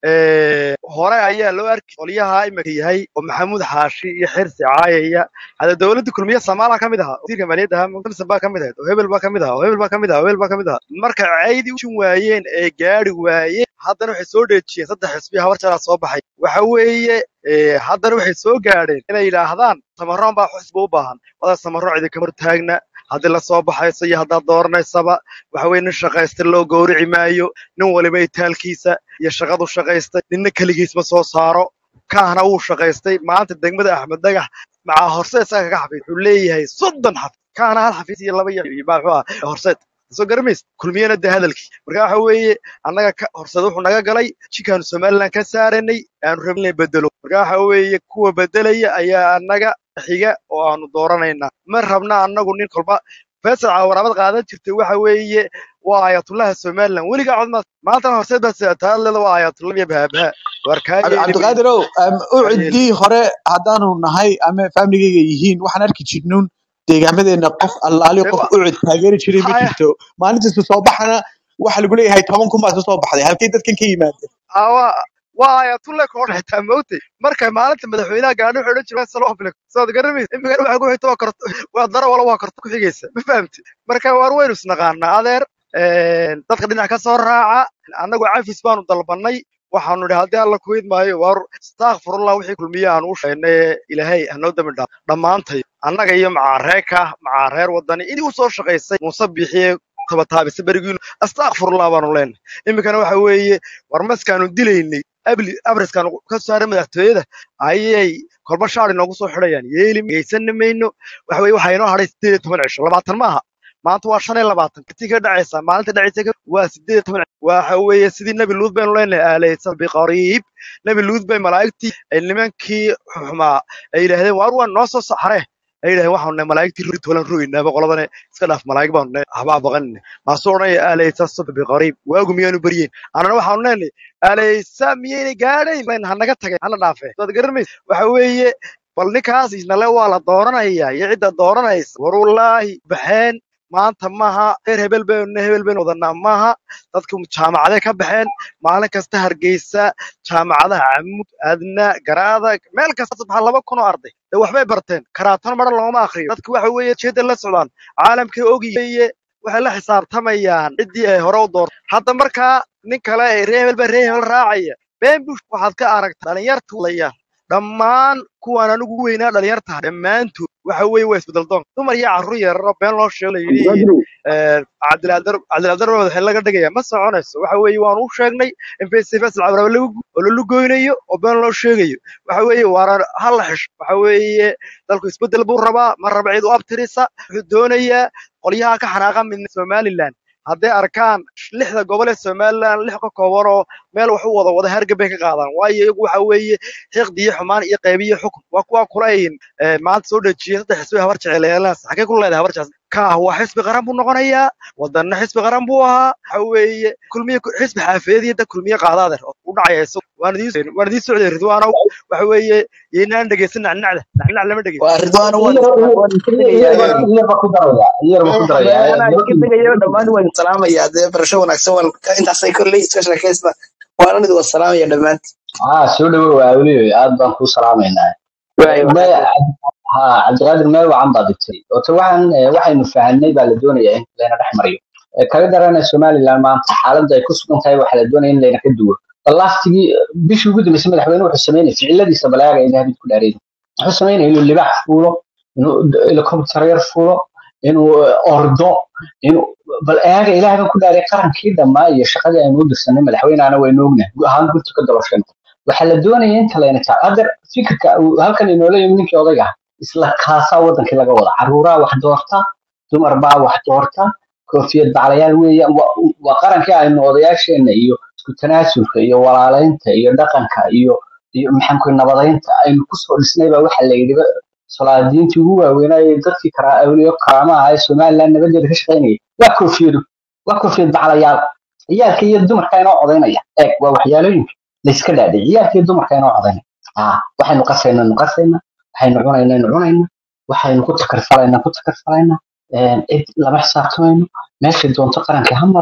Eh, hore ayaa loo arki qolyaha imika yahay oo maxamuud xaashi iyo xirsi caayaya hada dowladda kulmiye samaala ka mid ahaa wasiirka maaliyadda ahaa samson baa ka mid ahayd oo hebel baa ka mid ahaa oo hebel baa ka mid ahaa oo hebel baa ka mid ahaa marka caydii ujin waayeen ee gaari waayeen haddana waxay soo dheejiyeen saddex xisbi habar jalaa soo baxay waxa weeye eh, haddana waxay soo gaadheen inay yidhaahdaan samaroon baa xisbi u baahan wada samaro cidi kama hortaagna haddii la soo baxayso iyo haddaad dooranaysaba waxa weye nin shaqaysta loo gowrici maayo nin waliba itaalkiisa iyo shaqadu shaqaystay ninna keligiis ma soo saaro kaahna wuu shaqaystay maanta degmada axmed dhagax macaa horseed isaga kaga xafiis wuxuu leeyahay soddon xafiis kaahna hal xafiis iyo laba iyo iyo baa muxuu ah horseed soo garamays kulmiyana de hadalkii marka waxa weeye annaga ka horseed wuxuu naga galay jikaanu somaliland ka saaranay aanu rabin inay bedelo marka waxa weeye kuwa bedelaya ayaa annaga xiga oo aanu dooranaynaa ma rabna annagu nin kolba faysal caawaraabad qaadan jirtay waxa weeye waa ayatullaha somaliland weligaa cod maad maantana horseed baad sidataa leeda waa ayatullah iyo bahabaha waar kaa
Cabdi-
yeeli mayno
cabdiqaadirow um,
kaa yeeli
ucidii hore haddaanu nahay ama famligayga yihiin waxaan arki jirnuun deegaamadeena qof allaali
de
qof
wa
ucid taageeri jiray ma
haya
jirto maalintiisa soo baxana waxa lagu leeyahay toban kun baa soo baxday halkay dadkan ka yimaadeen
awa waa ayatulle koo xitaa moogtay markay maalinta madaxweynaha gaadho wuxuu odhan jiray salo ofle sood garamaysa imikana waxa ku xigta waa korto waa daro wala waa korto ku xigaysa ma fahamti marka waar waynu isnaqaanaa adeer een, dadka dhinac ka soo raaca annagu cafis baanu dalbannay waxaanu idhi haddii alla ku idmaayo waar astaakfirullah wixii kulmiye aan u sheegnay ee ilaahay hanoo dambi dhaaf dhammaantay annaga iyo macaareeka macaareer wadani inii u soo shaqaysay muuse bixiye tabataabisa berigiinu astaakfirullah baanu leenahay iminkana waxa weeye war maskaanu dilaynay abli abriskaanu ka saaray madaxtooyada ayay kolba shaar inoogu soo xidhayaan yeeli geysanna mayno waxa weye waxaa inoo hadhay sideed iyo toban cisho labaatan maaha maanta waa shan iyo labaatan intii ka dhacaysa maalinta dhacaysa ka- waa sideed iyo toban cisho waxa weeye sidii nebi luud baynu leenahay aalaysa biqariib nebi luud bay malaa'igtii ay nimankii xumaa ay yidhaahdeen waar waa noo soo saxaree ay yidhahdeen waxaanu nahay malaa'igtii ri tolan roynaaba qoladane iska dhaaf malaa'ig baanu nahay habaa baqanine maasuu odhanaya aalaysa subhi biqariib waagu miyaanu baryeyn annana waxaanu leenahay alaysa miyaynay gaadhayn len hanaga tagay hana dhaafee waad garanaysa waxa weeye bal ninkaas isnale waa la dooranaya iyo cidda dooranaysa war wallaahi baxeen maanta maaha reer hebel baynu hebel baynu wadanaa maaha dadku jaamacaday ka baxeen maalin kasta hargeysa jaamacadaha camud adna garaada meel kasta subxaa laba kun oo arday de waxbay barteen karaatana maran looma akriyo dadku waxa weeye jeeda la socdaan caalamkii ogiyeye waxay la xisaabtamayaan ciddii ay hore u doortay hadda markaa nin kale ee reer hebel baa reer hebel raacaya been bush waxaad ka aragtaa dhalinyarta layaan dhammaan kuwaan anigu ugu weynaa dhalinyarta dhammaantood waxa weeye waa isbedel doon dumar iyo carruur yararo been loo sheego la yidhi
cabdiqaadirow
cabdilaadar cabdilaadar baa madaxweyne laga dhigaya ma soconayso waxa weeye waanu u sheegnay in festivals lacag lagu oo lalu goynayo oo been loo sheegayo waxa weeye waana hal la xisho waxa weeye dalku isbedel buu rabaa ma raba cid u abtirisa wuxuu doonayaa qolyaha ka xanaaqa midna somaliland hadday arkaan lixda gobol ee somaliland lix ka kooban oo meel wax u wada wada hargab bay ka qaadaan waayo iyagu waxa weeye xiqdi iyo xumaan iyo qaybiyo xukun waa kuwa kulayn maanta soo dhejiyay saddex xisbi habar jeceleelaas xagee ku leedahay habar jecel kaah waa xisbi qaran buu noqonayaa wadanna xisbi qaran buu ahaa waxa weeye kulmiye xisbi xaafiyadii dad kulmiye qaadaader oo u dhacaya isagu waan idiin waan idiin socday ridwaanow waxa weeye yeynaan dhegeysan nacnacda nacnac lama dhegeysan
waa ridwaano waan
iyar
is- waan iska tegayaa
iyar iyar ba ku daraya iyar ba ku daraya
anaa iska tegayo dhammaan waan salaamayaa dee barasho wanaagsan waan intaasay kolley iska sheekaysta waanan idin wasalaamaya dhammaantiin
ah soo dhawow awliyo aad baan ku salaamaynaa
waayo
me
waxaa
ha cabdiqaadir meel wacan baad dhigtay oota waxaan eh, waxaynu fahanay baa la doonayaa in layna dhex mariyo Eh, kaga darana somaliland maanta xaaladda ay ku sugan tahay waxaa la doonaya in layna ka duwo balastigii bishii ugu dambeysay madaxweyne wuxuu sameynaya ficiladiisa balaaga in habid ku dhaareen wuxuu sameynaya inuu libax fuulo inuu helicopter yar fuulo inuu eh, ordo inuu bal eaga ilaahay baan ku dhaaray qarankii dhammaa iyo shaqadii aynu u dirsanay madaxweynehana waynu ognahay gu- ahaan gurtu ka dabasheen waxaa la doonaya inta layna taa hadda fikirka uu halkan inoola yimi ninkii odayga ah isla kaasaa wadankii laga wada caruuraa wax doorta dumar baa wax doorta koofiyad baclayaal weeyaan waa waa qarankii aynu odayaasheena iyo isku tanaasulka iyo walaalaynta iyo dhaqanka iyo iyo maxaanku nabadaynta aynu kusoo dhisnay baa waxaa la yidhi salaadiintii ugu waaweynaaye dadkii kara awliyo karaamaha ee somaliland nabadeeda ka shaqaynayay waa koofiyadu waa koofiyad baclayaal ciyaalka iyo dumarka inoo codaynaya eeg waa waxyaalooyinka layska dhaadhic ciyaalka iyo dumarka inoo codaynaya ah waxaynu qasayna nu qasayna waxaynu cunayna nu cunayna waxaynu ku takarfalayna ku takarfalayna een, cid lama xisaabtamayno meeshay doonto qaranka ha maro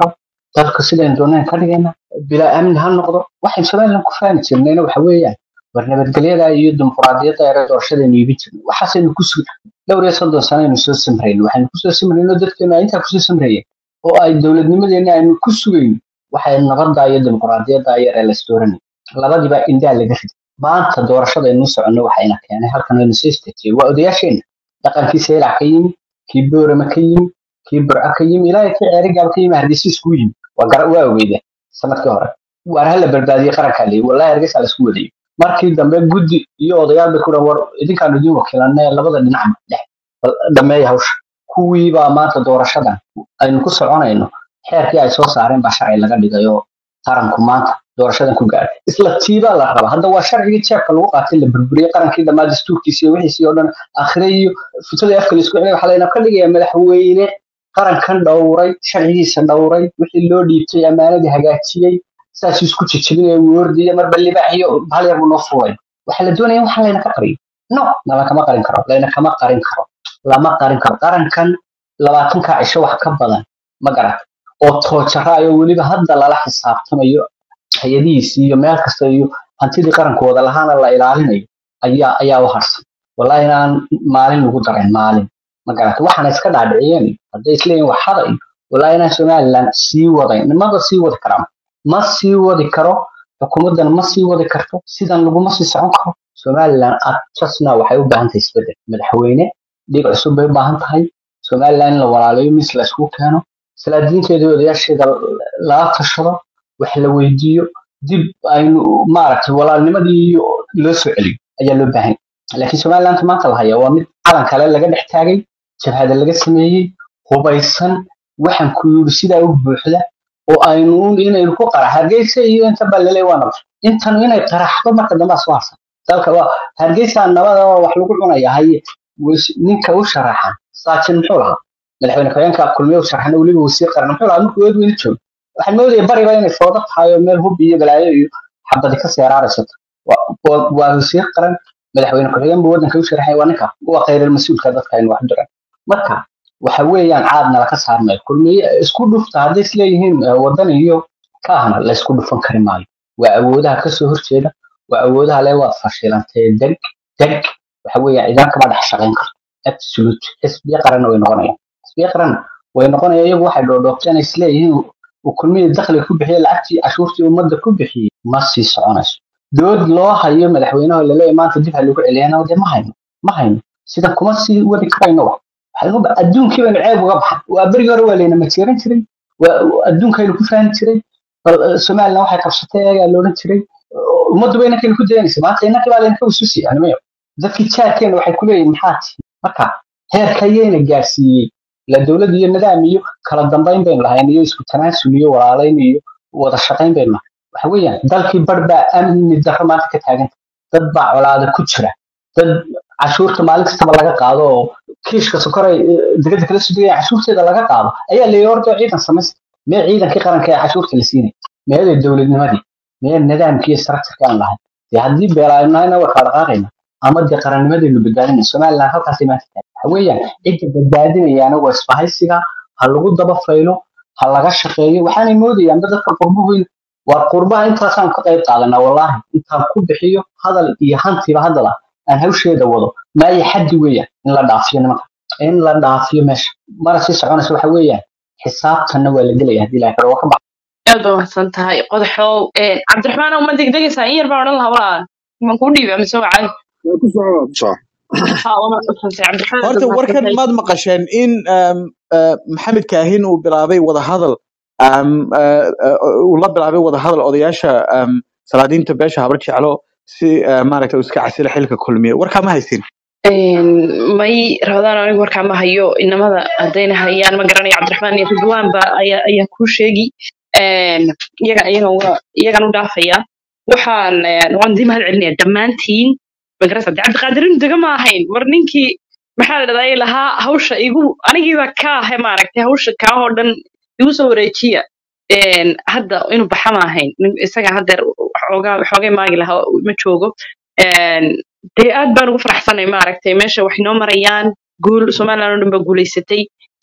dalka sidaynu doonaan ka dhigayna bilaa amni ha noqdo waxaynu somalilan ku faani jirnayna waxa weeyaan war nabadgelyada iyo dimuqraadiyadda ee doorashadaynu iibin jirnay waxaasaynu ku sug dhowr iyo soddon sano aynu soo samrayno waxaynu kusoo samrayno dadkeenu ay intaa kusoo samrayeen oo ay dowladnimadeena aynu ku sugayno waxay nabadda iyo dimuqraadiyadda yar ee las dooranay labadiiba indhaa laga riday maanta doorashadaynu soconno waxayna keenay halkan aynu soo istaajiyey waa odayaasheenna dhaqankii seelac ka yimi kii boorama ka yimi kii burco ka yimi ilaahay kii ceerigaab ka yimi hargeysa iskugu yimi waa gara waa ogeydeen sanadkii hore waar hala badbaadiyey qarankaa leeyi wallahi hargeysa laisku wadayo markii dambe guddi iyo odayaal bay ku dhan war idinkaan idin wakiilanay labada dhinacba dhex bal dhameeya hawsha kuwii baa maanta doorashadan aynu ku soconayno xeerkii ay soo saareen baa sharci laga dhigay oo qaranku maanta doorashadan ku gaadhay isla tiibaa la rabaa hadda waa sharcigii jeebka lagu qaatay la burburiyey qarankii dhammaa dastuurkiisi iyo wixiisii oo dhan akhire iyo futadii afka la isku celiyay waxaa layna ka dhigayaa madaxweyne qarankan dhowray sharcigiisa dhowray wixii loo dhiibtay ammaanadii hagaajiyey saasuu isku jejebinaya wuu ordaya marba libaaxiyo hal yar buu noo fuulay waxaa la doonaya waxaa layna ka qariyo no lama kama qarin karo layna kama qarin karo lama qarin karo qarankan labaatanka cisho wax ka badan ma garat oo toojara ayoo weliba hadda lala xisaabtamayo hay-adihiisii iyo meel kasta iyo hantidii qarankooda lahaana la ilaalinayo ayaa ayaa u harsan wallahi inaan maalin lagu darin maalin ma garata waxaana iska dhaadhiciyeen hadday isleeyihin wax hada iyo wallahi inaan somalilan sii wadayn nimaba sii wadi karaa ma sii wadi karo xukuumaddan ma sii wadi karto sidan laguma sii socon karo somalilan adjustna waxay u baahan tahay isbedel madaxweyne dhiig cusub bay u baahan tahay somalilan in la walaalayo mis la isku keeno salaadiinteeda iyo odayaasheeda lala tashado wax la weydiiyo dib aynu maaragtay walaalnimadii iyo loo soo celiyo ayaa loo baahan yahay laakiin somaliland maanta la haya waa mid calan kale laga dhex taagay jabhada laga sameeyey hubaysan waxaan ku yidhi sidaa u buuxda oo aynu inaynu ku qarax hargeysa iyo inta baa laleey waa nabad intanu inay qaraxdo marka dambe soo harsan dalka waa hargeysa nabada oo wax lagu cunaya haye wis- ninka u sharaxan saajin muxuu lahaa madaxweyne ku-xigeenka kulmiye u sharaxan weliba wasiir qaran muxuu lahaa markuu eedweyne joogo waxaan moodaya bariba inay foodo tahay oo meel hub iyo balaayo iyo xabadi ka seeraaraysato waa waa- waa wasiir qaran madaxweyne ku-xigeen buu waddanka u sharaxay waa ninka waa khayral mas-uulka dadka aynu wax diran marka waxa weeyaan caadna laka saarmayo kulmiye isku dhufta hadday isleeyihiin eh, waddan iyo kaahna la isku dhufan kari maayo waa awoodaha kasoo horjeeda waa awoodaha le waad fashilantee deg deg waxa weeyaan ciidan kama dhex shaqayn karto absolute xisbiya qaranna way noqonayaan xisbiya qaranna way noqonayaan iyagu waxay dhoodhoobteen ay isleeyihiin uu kulmiye dakhliga ku bixiyey lacagtii cashuurtii ummadda ku bixiyey ma sii soconayso dood loo hayo madaxweynaha laleeyahay maanta dib ha lagu celiyana de ma hayno ma hayno sidan kuma sii wadi karayno wa waxaynu ba- adduunkii baynu ceeb uga baxay waa berigii hore waa layna majeeran jiray waa adduunkaynu ku fahmi jiray bal eh, somaliland waxay qabsatay eegaa loodhan jiray ummaddu ba inankaynu ku dayanaysa maanta innakii baa laynaka ususi animayo dadkii jaarkeena waxay ku leeyihin maxaa tihi marka heerka ayayna gaarsiiyey la dowlad iyo nidaam iyo kala dambayn baynu lahayn iyo isku tanaasul iyo walaalayn iyo wada shaqayn baynu lahayn waxa weeyaan dalkii bar baa amni darro maanta ka taaganta dad baa colaada ku jira dad cashuurta maalin kastaba laga qaado oo kiishka sokoray degada kala sudagaya cashuurteeda laga qaado ayaa la yidhi horta ciidan samaysta mee ciidankii qaranka ee cashuurta la siinay meeday dowladnimadii mee nidaamkii iyo structureka aan lahayn dee haddii beelaanahayna waa kala dhaqaaqayna ama dee qarannimadeenu badbaadinay somaliland halkaasay maanta tahay waxa weeyaan cidda badbaadinayaana waa isbahaysiga ha lagu daba faylo ha laga shaqeeyo waxaanay moodayaan dad dadka qurbuhu waa qurbaha intaasaan ka qayb qaadanaa wallaahi intaan ku bixiyo hadal iyo hantiba hadala aan hawsheeda wado maayo xaddi weeyaan in la dhaafiyo nimanka in la dhaafiyo meesha mara sii soconaysa waxa weeyaan xisaabtanna waa la gelaya haddii ilahay karo waa ka bax
aad baa mahadsan tahay qodaxow cabdiraxmaan uma degdegaysaa in yar baan odhan lahaa walaal maan kuu dhiiba mise waa caadi
ku soco ku soco
ha waa mahadsantahay cabdiraxmaan aad
horta
baa
warkan
mahadsantahay
maad maqasheen in um, uh, maxamed kaahin uu bilaabay wadahadal um, uh, uh, uu la bilaabay wadahadal odayaasha um, salaadiinta beesha habar jeclo si uh, maaragta uu iska casilo xilka kulmiye warkaa ma haysin
Een, may rabadaan anigu warkaa ma hayo inamada haddayna hayaan ma garanayo cabdiraxmaan iyo ridwaan ba ayaa ayaa kuu sheegi Een, iyaga iyagan waa- iyagan u dhaafaya waxaan een, waan idin mahad celinaya dhammaantiin magarasa de cabdiqaadirin dega ma ahayn war ninkii maxaa la dhahdaa lahaa hawsha igu anigiiba ka ahe maaragtay hawsha kaa oo dhan igu soo wareejiya Een, hadda inuu baxa ma ahayn Nin- isaga haddeer xoogaa xoogay maagi lahaa ma joogo Een, dee aad baan ugu faraxsanay maaragtay meesha wax inoo marayaan guul somaliland oo dhan baa guulaysatay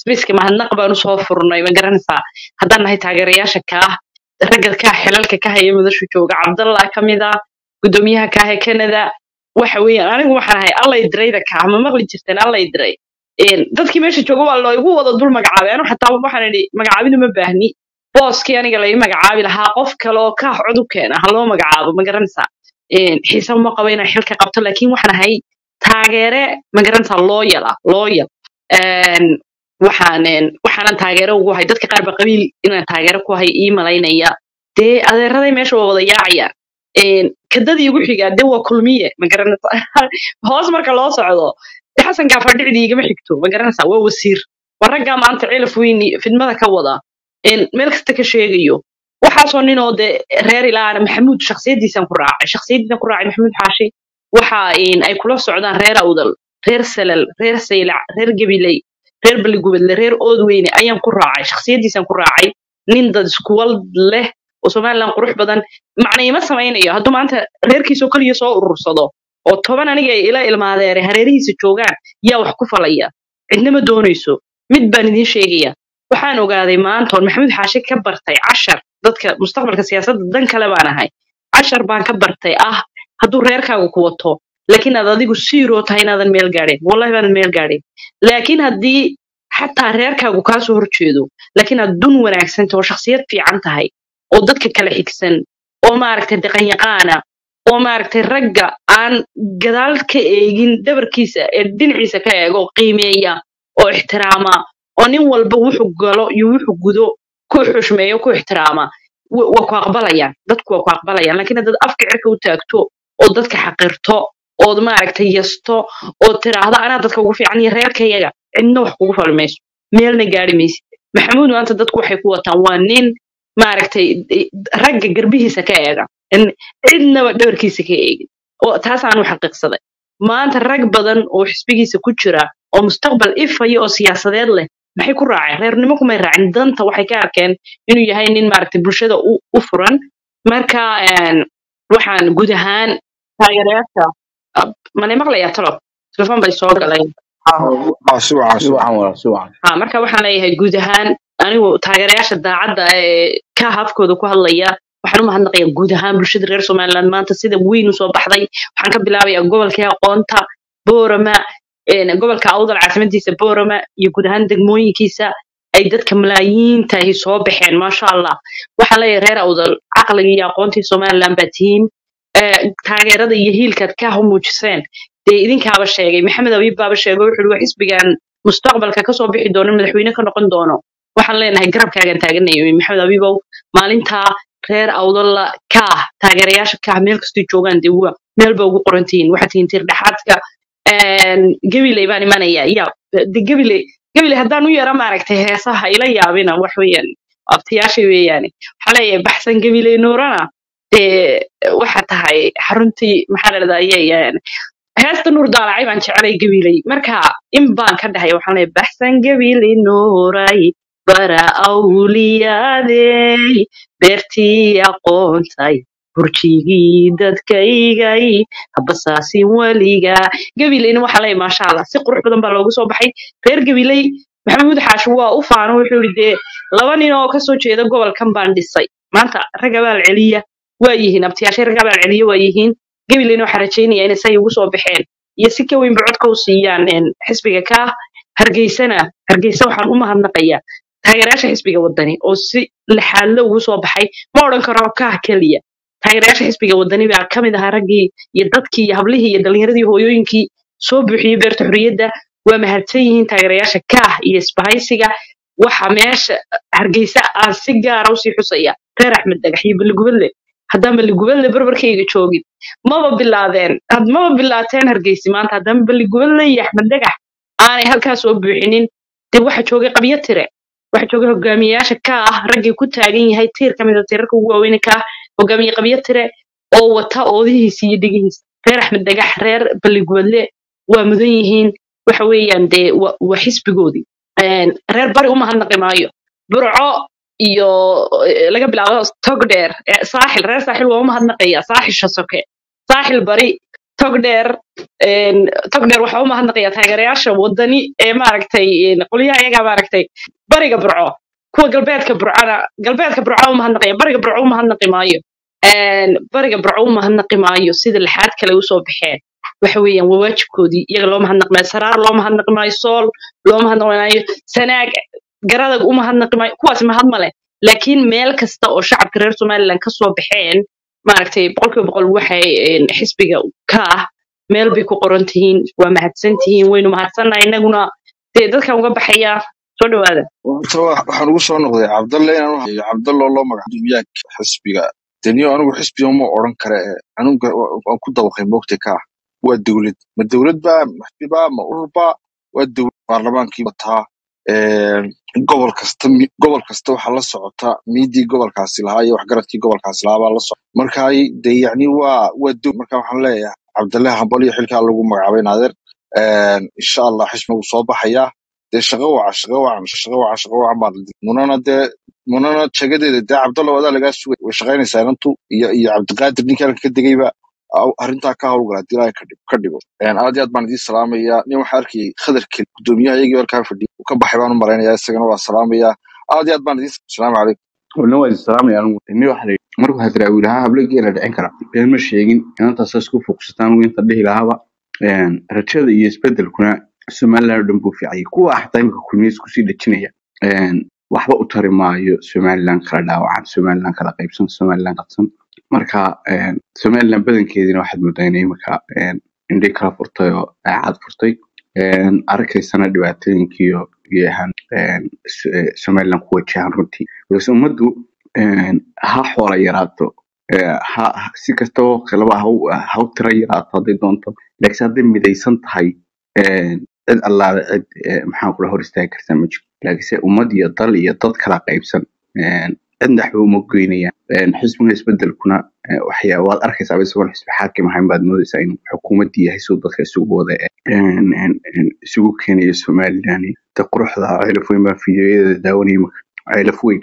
sbiiska mahadnaq baan usoo furnay ma garanaysaa haddaan nahay taageerayaasha kaa ragga kaa xilalka ka haya madashu jooga cabdallah ka mid ah gudoomiyaha kaa ee canada waxa weeyaan anigu waxaan ahay allay dirayda kaa ma maqli jirteen allay diray Een, dadkii meesha jooga waa loogu wada dul magacaabay anu xataa waxaan idhi magacaabidu ma baahni booskii aniga lai magacaabi lahaa qof kale oo kaax cod u keena ha loo magacaabo ma garanaysaa Een, xiise uma qabo inaan xilka qabto laakiin waxaan ahay taageere ma garanaysaa looyal ah looyal Een, waxaan een, waxaanan taageero ugu ahay dadka qaar ba qabiil inaan taageero ku ahay ii malaynaya dee adeeraday meesha waa wada yaacayaan Een, kadadii igu xigaa dee waa kulmiye ma garanaysaa hoos marka loo socdo dee xasan gaafadhicdi igama xigto ma garanaysaa waa wasiir waa raggaa maanta cilaf weyn iyo fidmada ka wada Een, meel kasta ka sheegayo waxaasoo ninoo dee reer ilaana maxamuud shaksiyadiisan ku raacay shaksiyadiisan ku raacay maxamuud xaashi waxa een, ay kula socdaan reer awdal reer salal reer saylac reer gabiley reer baligubadle reer oodweyne ayaan ku raacay shaksiyadiisan ku raacay nin dad iskuwal leh oo somalilan qurux badan macna ima samaynayo hadduu maanta reerkiisoo keliya soo urursado oo toban aniga ay ila ilmaadeere hareerihiisa joogaan yaa wax ku falaya cidna ma doonayso mid baan idiin sheegaya waxaan ogaaday maanta oon maxamuud xaashi ka bartay cashar dadka mustaqbalka siyaasadda dan kale baan ahay cashar baan ka bartay ah hadduu reerkaaga ku wato laakiin aad adigu siiroo tahay inaadan meel gaadhin wallahi baanan meel gaadhin laakiin haddii xataa reerkaagu kaa soo horjeedo laakiin aad dun wanaagsan tahay oo shakhsiyad fiican tahay oo dadka kala xigsan oo maaragtay dhaqanyaqaana oo maaragtay ragga aan gadaal ka eegin dhabarkiisa ee dhinaciisa ka eego qiimeeya oo ixtiraama oo nin walba wuxuu galo iyo wuxuu gudo ku xushmeeyo ku ixtiraama wa- waa ku aqbalayaan dadku waa ku aqbalayaan laakiin haddaad afka cirka u taagto oo dadka xaqirto ood maaragtay yasto oo tiraahdo anaa dadka ugu fiican iyo reerkayaga cidna wax kugu fali mayso meelna gaari maysid maxamuud maanta dadku waxay ku wataan waa nin maaragtay i- ragga garbihiisa ka eega in cidnaba dhabarkiisa ka eegin oo taasaan u xaqiiqsaday maanta rag badan oo xisbigiisa ku jira oo mustaqbal ifaya oo siyaasadeed leh maxay ku raaceen reernimo kumay raacin danta waxay ka arkeen inuu yahay nin maaragtay bulshada u, u furan marka een, waxaan guud ahaan taageerayaasha ab- manay maqlayaa talo telefon bay soo galeen
Ah, si wacan si wacan walaal si wacan
ha marka waxaan leeyahay guud ahaan anigu taageerayaasha daacadda ee ka hafkooda ku hadlaya waxaan u mahadnaqayaa guud ahaan bulshada reer somaliland maanta sida weyn usoo baxday waxaan ka bilaabayaa gobolkii aqoonta boorama een, gobolka awdal caasimadiisa boorama iyo guud ahaan degmooyinkiisa ay dadka malaayiinta ahi soo baxeen maasha allah waxaan leeyahay reer awdal caqliga iyo aqoontii somaliland baa tihiin ee, taageerada iyo hiilkaad ka muujiseen dee idinkaaba sheegay maxamed abiib baaba sheegay wuxuu yihi waa xisbigan mustaqbalka kasoo bixi doono madaxweyne ka noqon doono waxaan leenahay garabkaagan taaganay maxamed abiibow maalintaa reer awdalla kaah taageerayaasha kaah meel kastay joogaan dee waa meel ba ugu qoran tihiin waxaad tihiin tir dhexaadka gabiley baan imanaya ya de gabiley gabiley haddaan u yara maaragtay heesaha ila yaabina wax weeyaan abtiyaasha weeyaane waxaa leeyahay baxsan gabiley nuurana dee waxa tahay xaruntii maxaa la dhahdaa heesta nuur daalacay baan jecelay gabiley marka in baan ka dhahay waxaan leeyahay baxsan gabiley nuuray bara awliyaadey beertii aqoontay burjigii dadkaygay habasaasin weliga gabileyna waxaa leeyahay maasha allah si qurux badan baa loogu soo baxay reer gabiley maxamuud xaashi waa u faano wuxuu yidhi dee laba nin oo kasoo jeeda gobolkan baan dhisay maanta rag abaal celiya waa yihiin abtiyaashay rag abaal celiya waa yihiin gabileyna waxaa rajaynaya inay say ugu soo baxeen iyo si ka weynba codka u siiyaan een, xisbiga ka hargeysana hargeysa waxaan u mahadnaqayaa taageerayaasha xisbiga wadani oo si lixaadle ugu soo baxay ma odhan karo kaah keliya taageerayaasha xisbiga wadani baa ka mid ahaa raggii iyo dadkii iyo hablihii iyo dhalinyaradii hooyooyinkii soo buuxiyey beerta xorriyadda waa mahadsan yihiin taageerayaasha kaah iyo isbahaysiga waxa meesha hargeysa aan si gaara usii xusaya reer axmed dhagax iyo baligubadle haddaan baligubadle barbarkayga joogin maba bilaadeen had maba bilaateen hargeysi maanta haddaan baligubadle iyo axmed dhagax aanay halkaa soo buuxinin dee waxa joogay qabyo tire waxa joogay hogaamiyayaasha ka ah raggii ku taagan yahay tiir ka mid a tiirarka ugu waaweyn ka ah hogaamiye qabyo tire oo wata oodihiisa iyo dhigihiisa reer axmed dhagax reer baligubadle waa mudan yihiin waxa weeyaan dee waa waa xisbigoodii Een, reer bari u mahadnaqi maayo burco iyo eh, laga bilaabo togdheer eh, saaxil reer saaxil waa u mahadnaqaya saaxisha soke saaxil bari tog dheer een, tog dheer waxaa u mahadnaqayaa taageerayaasha wadani ee maaragtay een, qolyaha iyagaa maaragtay bariga burco kuwa galbeedka burcana galbeedka burco u mahadnaqaya bariga burco u mahadnaqi maayo Een, bariga burco u mahadnaqi maayo sida lixaad kale usoo baxeen waxa weeyaan waa waajibkoodii iyaga loo mahadnaqi maayo saraar loo mahadnaqi maayo sool loo mahadnaqi maayo sanaag garadag u mahadnaqi maayo kuwaas mahad ma leh laakiin meel kasta oo shacabka reer somaliland ka soo baxeen maaragtay boqolkiiba boqol waxay een, xisbiga ka ah meel bay ku qoran tihiin waa mahadsan tihiin waynu mahadsannahay innaguna dee dadkan uga baxaya soo dhawaada
Horta wa- waxaan ugu soo noqday cabdalle inaan u hayo cabdalle oo loo magac dumiyaanka xisbiga daniyo anigu xisbiga ma odhan kare eh, anigu waan ku dabaqay moogta ka ah waa dowlad ma dowlad ba ma xisbi ba ma urur ba waa dowlad baarlamaankii wataa Een, gobol kasta mi- gobol kasta waxaa la socota miidii gobolkaasi lahaa iyo waxgaradkii gobolkaasi lahaa baa la socota marka ay- dee yacni waa waa dow marka waxaan leeyahay cabdalle hambal iyo xilkaa lagu magacaabay naadeer Een, insha allah xisbiga wuu soo baxayaa dee shaqo waca shaqo wacan shaqo wacan shaqo wacan baa la dii munana dee munana jagadeeda dee cabdalla wadaa lagaa sugay way shaqaynaysaa inantu iyo iyo cabdiqaadir ninkii halka ka degayba aw- arrintaa ka howlgala haddii ilaahay ka dhig- ka dhigo Een, aad iyo aad baan idiin salaamayaa nin waxaa arkayay khadarkii gudoomiyaha iyagii halkaa fadhiyay uu ka baxay baan u malaynayaa isagana waa salaamayaa aad iyo aad baan idiin salaamu calaykum
ولنا waa islaamaya anigu inni waxa la yidhi markuu hadraawi lahaa hableegii la dhicin kara been ma sheegin inantaas isku fokusataan inta dhihi lahaaba een, rajada iyo isbedelkuna somaliland oo dhan buu fiicayay kuwa xataa imika kulmiye isku sii dhejinaya een, waxba u tari maayo somaliland kala dhaawacan somaliland kala qaybsan somaliland qadsan marka een, somaliland badankeedina waxaad moodaa inay imika een, indhay kala furtay oo daacad furtay een, arkaysana dhibaatooyinkiiyo iyo ahaan een, S- eh, somaliland ku wajahan runtii balse ummaddu een, ha xoola yaraato ee, ha ha- si kastaba kaleba ha u ha u tira yaraato hadday doonto laakiin hadday midaysan tahay een, cid allaale cid ee, maxaan kula hor istaagi kartaa ma jiro laakiinse ummad iyo dal iyo dad kala qaybsan een, cidna waxba uma goynayaan Een, xisbiga isbedelkuna ee, waxyaa waad arkaysaa isagoon xisbi xaakim ahayn baad moodaysaa inuu xukuumaddii yahay siduu dadka isugu wada een, een, een, isugu keenayo somaliland de quruxda ceelaf weyn baa fiidiyoyada daawanaya imika ceelaf weyn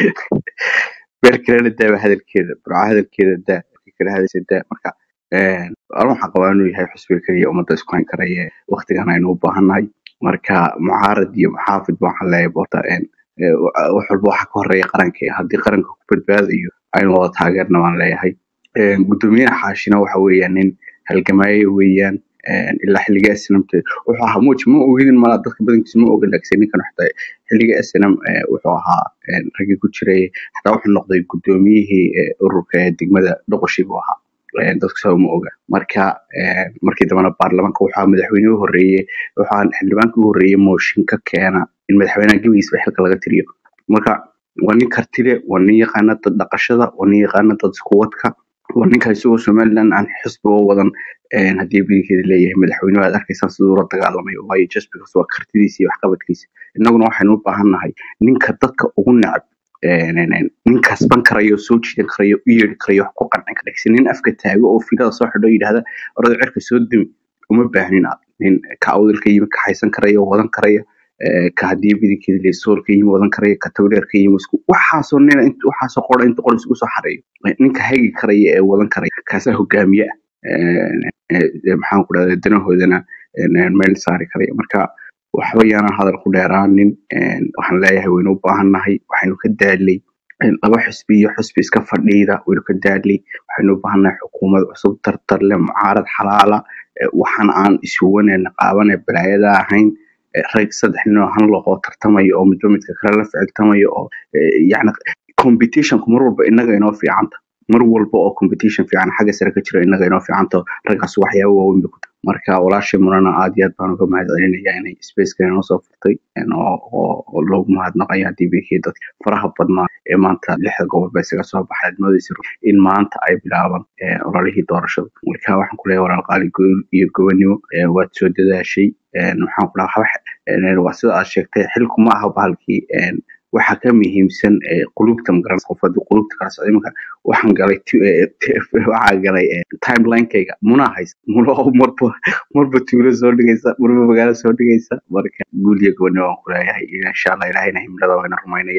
meel kalena daaba hadalkeeda burca hadalkeeda daa markii kale hadalkeeda daa marka een, anu waxaan qabaa inuu yahay xusbiga keliya ummadda isku hayn karaya waqtigan aynu u baahannahay marka mucaarad iyo muxaafid baan waxaan leeyahay horta een, ee, wa- wax walba waxa ka horeeya qaranka haddii qaranka ku badbaadayo aynu wada taageerna baan leeyahay Een, guddoomiyaha xaashina waxa weeyaan nin halgamaayo weeyaan een, ilaa xilliga snmt wuxuu ahaa muuj ma ogidin malaa dadka badankiisa ma ogin laakiin ninkan xataa xilliga snm wuxuu ahaa een, raggii ku jiray xataa wuxuu noqday guddoomiyihii ee, ururka ee degmada doqoshii buu ahaa Een, dadku saa uma oga marka een, markii dambena baarlamaanka wuxuu ahaa madaxweynihii u horreeyey wuxuu ahaa xildhibaankii u horreeyey mooshin ka keena in madaxweynaha gebigiisba xilka laga tiriyo marka waa nin karti leh waa nin yaqaana dad dhaqashada waa nin yaqaana dad iskuwadka waa ninka isagoo somaliland aan xisbi oo wadan een, haddii bidinkeeda leeyahay madaxweynuhu aad arkaysaan siduu ula dagaalamay waayo just because waa kartidiisa iyo waxqabadkiisa innaguna waxaynu u baahannahay ninka dadka ugu necab een, een, een, nin kasban karayo soo jiidan karayo u yeedhi karayo wax ku qancin kara laakiin nin afka taago oo filada soo xidho yidhahda orada cirka soo dumi uma baahnin aad nin ka awdalka yimi ka haysan karaya wadan karaya ee, ka haddii bidinkeeda leeyahay soolka yimi wadan karaya ka tawdheerka yimi isku waxaasoo nina int- waxaasoo qora inta qor isku soo xareeyo ninka hagi karaya ee wadan karaya kaasaa hogaamiye ah Een, ee, ee, maxaan ku dhahdaa danahoodana een, een, meel saari karaya marka waxba yaana hadal ku dheeraanin een, waxaan leeyahay waynu u baahannahay waxaynu ka daalay een, laba xisbi iyo xisbi iska fadhiida waynu ka daalay waxaynu u baahannahay xukuumad cusub tartar leh mucaarad xalaala ee, waxaan aan ishuwanayna qaabane balaayada ahayn ee, rag saddex nin oo han loqoo tartamaya oo midba midka kale la ficiltamaya oo ee, yacni competitionku mar walba innaga inoo fiicanta mar walba oo competition fiican xagga sare ka jira innaga inoo fiicanta raggaas waxyaabo waaweyn bay ku tahay marka walaashay murana aad iyo aad baan uga mahad celinaya inay spaceka inoo soo furtay een, oo oo- oo loogu mahadnaqayo haddii bikii dadka faraha badnaa ee maanta lixda gobol ba isaga soo baxay aad moodaysa in maanta ay bilaabaan ee, ololihii doorashada marka waxaan ku leeyahay walaal qaali gool iyo gobonimo ee, waad soo dadaashay een, waxaan ku dhaha wax een, waa sida aad sheegtay xilku ma aha bahalkii een, waxa ka muhiimsan ee, qulubta magaran qof haddii qulubta kala socday marka waxaan galay tu- ee, t- waxaa galay ee, timelinekayga muna haysa muno marba marba tuulo soo dhigaysa marba magaalo soo dhigaysa marka guul iyo gobonimo waan ku leeyahay insha allah ilahayna himlada wayna rumaynaya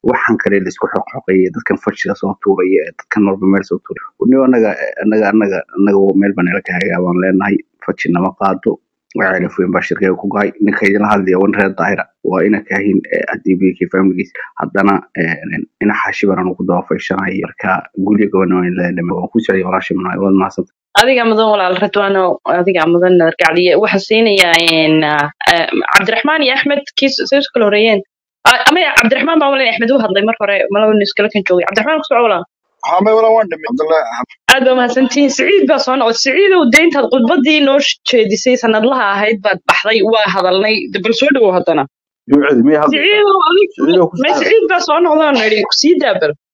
waxaan kale laisku xoqxoqaya dadkan fashiga soo tuuraya ee dadkan walba meel soo tuuraya uniyo anaga anaga anaga anaga meel baan nala kahagaa baan leenahay faji nama qaado ceelafweyn baa shirkeyga ku gahay ninka idinla hadlaya wan reer daahira waa ina kaahin haddii bk familigiis haddana ina xaashi baan anu ku daba fayshanay marka guryo gobonaa waan ku socday walaashay manaay waad mahadsanta
adiga mudan walaal radwaano adiga mudan nadargacdiye waxaa siinayaa cabdiraxmaan iyo axmed kiis say isu kala horeeyeen ama cabdiraxmaan baa malin axmed u hadlay mar hore malaba nin iskala kan joogay cabdiraxmaan ku soco walaal
ها ما ولا وين دمي عبد الله
aad baa mahadsantihiin siciid baa soo noqday siciidow dee intaad khudbadii noo jeedisay sanadlaha ahayd baad baxday waa hadalnay de bal soo dhawow haddana
jumcadi miyay hadlaysaa
siciidow adig
siciidoo ku
ma
socda
siciid baa soo noqdaan nidhi kusii daabal